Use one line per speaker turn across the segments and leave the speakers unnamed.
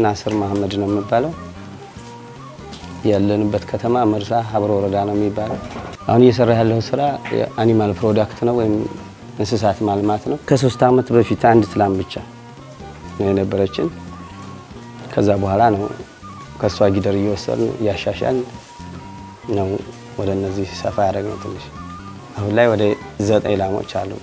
ናስር መሀመድ ነው የሚባለው። ያለንበት ከተማ መርሳ ሀብሮ ወረዳ ነው የሚባለው። አሁን እየሰራ ያለው ስራ የአኒማል ፕሮዳክት ነው ወይም እንስሳት ማልማት ነው። ከሶስት ዓመት በፊት አንድ ትላም ብቻ ነው የነበረችን። ከዛ በኋላ ነው ከእሷ ጊደር እየወሰድን እያሻሻል ነው ወደ እነዚህ ሰፋ ያደረግነው ትንሽ። አሁን ላይ ወደ ዘጠኝ ላሞች አሉ።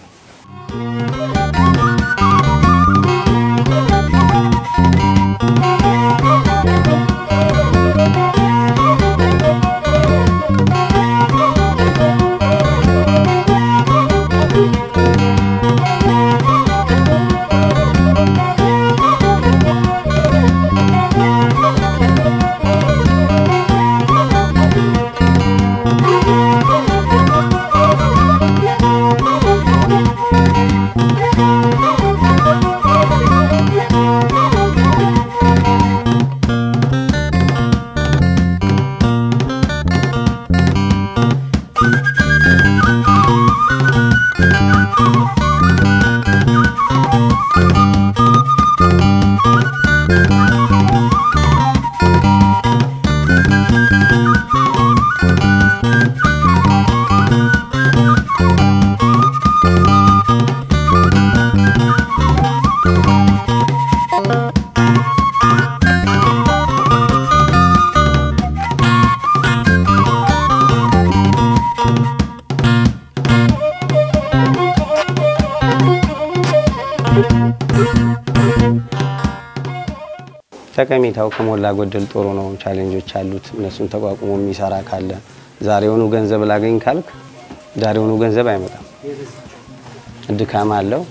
ጠቀሜታው ከሞላ ጎደል ጥሩ ነው። ቻሌንጆች አሉት። እነሱን ተቋቁሞ የሚሰራ ካለ ዛሬውኑ ገንዘብ ላገኝ ካልክ ዛሬውኑ ገንዘብ አይመጣም። ድካም አለው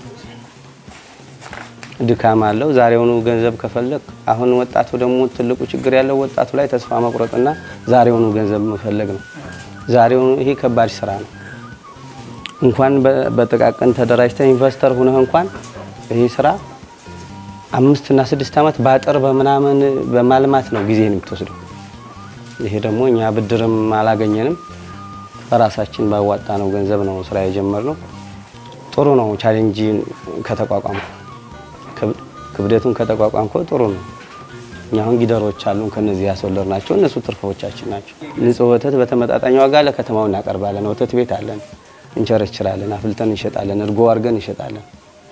ድካም አለው። ዛሬውኑ ገንዘብ ከፈለግ አሁን ወጣቱ ደግሞ ትልቁ ችግር ያለው ወጣቱ ላይ ተስፋ መቁረጥና ዛሬውኑ ገንዘብ መፈለግ ነው። ዛሬውኑ ይሄ ከባድ ስራ ነው። እንኳን በጥቃቅን ተደራጅተ ኢንቨስተር ሁነህ እንኳን ይሄ ስራ አምስት እና ስድስት ዓመት በአጥር በምናምን በማልማት ነው ጊዜን የምትወስደው። ይሄ ደግሞ እኛ ብድርም አላገኘንም በራሳችን ባዋጣ ነው ገንዘብ ነው ስራ የጀመርነው። ጥሩ ነው። ቻሌንጅን ከተቋቋምኩ ክብደቱን ከተቋቋምከው ጥሩ ነው። እኛ አሁን ጊደሮች አሉን ከነዚህ ያስወለድ ናቸው። እነሱ ትርፎቻችን ናቸው። ንጹህ ወተት በተመጣጣኝ ዋጋ ለከተማው እናቀርባለን። ወተት ቤት አለን፣ እንቸረችራለን፣ አፍልተን እንሸጣለን፣ እርጎ አድርገን እንሸጣለን።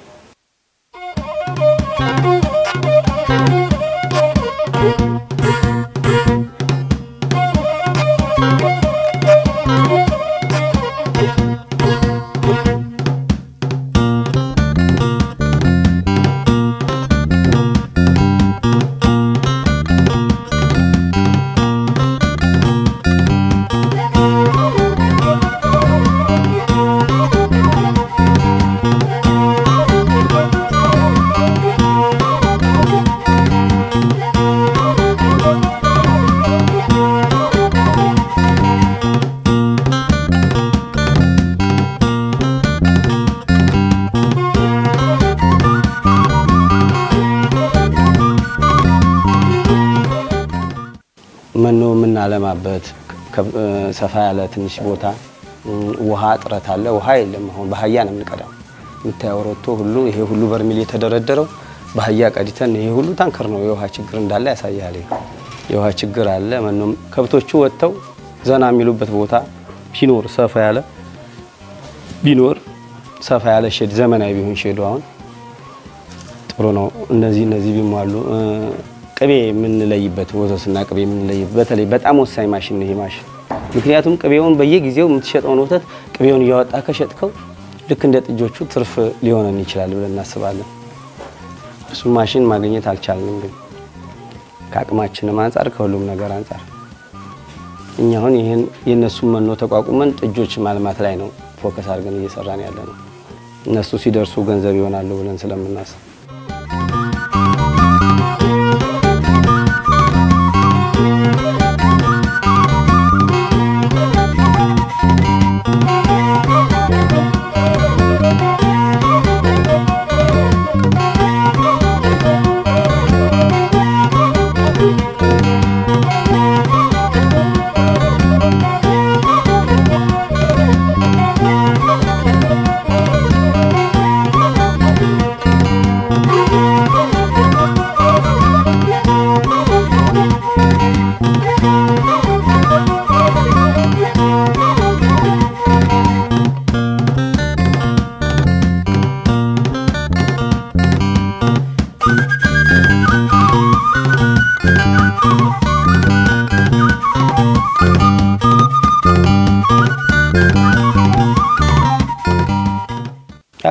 መኖ የምናለማበት ሰፋ ያለ ትንሽ ቦታ ውሃ እጥረት አለ። ውሃ የለም። አሁን በአህያ ነው የምንቀዳው። የምታየው ሮቶ ሁሉ ይሄ ሁሉ በርሚል የተደረደረው በአህያ ቀዲተን ይሄ ሁሉ ታንከር ነው። የውሃ ችግር እንዳለ ያሳያል። የውሃ ችግር አለ። መኖም ከብቶቹ ወጥተው ዘና የሚሉበት ቦታ ቢኖር ሰፋ ያለ ቢኖር ሰፋ ያለ ሼድ ዘመናዊ ቢሆን ሼዱ አሁን ጥሩ ነው። እነዚህ እነዚህ ቢሟሉ ቅቤ የምንለይበት ወተትና ቅቤ የምንለይበት በተለይ በጣም ወሳኝ ማሽን ነው ይሄ ማሽን። ምክንያቱም ቅቤውን በየጊዜው የምትሸጠውን ወተት ቅቤውን እያወጣ ከሸጥከው ልክ እንደ ጥጆቹ ትርፍ ሊሆነን ይችላል ብለን እናስባለን። እሱ ማሽን ማግኘት አልቻልንም፣ ግን ከአቅማችንም አንጻር ከሁሉም ነገር አንጻር እኛ አሁን ይህን የእነሱን መኖ ተቋቁመን ጥጆች ማልማት ላይ ነው ፎከስ አድርገን እየሰራን ያለ ነው። እነሱ ሲደርሱ ገንዘብ ይሆናሉ ብለን ስለምናስብ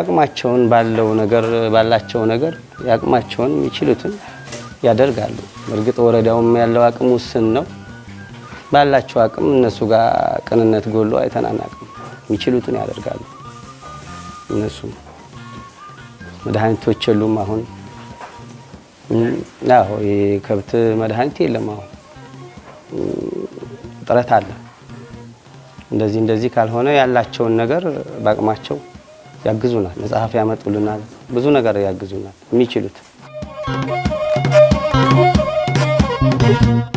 የአቅማቸውን ባለው ነገር ባላቸው ነገር የአቅማቸውን የሚችሉትን ያደርጋሉ። እርግጥ ወረዳውም ያለው አቅም ውስን ነው። ባላቸው አቅም እነሱ ጋር ቅንነት ጎሎ አይተናናቅም። የሚችሉትን ያደርጋሉ። እነሱ መድኃኒቶች የሉም። አሁን አዎ የከብት መድኃኒት የለም። አሁን እጥረት አለ። እንደዚህ እንደዚህ ካልሆነ ያላቸውን ነገር በአቅማቸው ያግዙናል። መጽሐፍ ያመጡልናል። ብዙ ነገር ያግዙናል የሚችሉት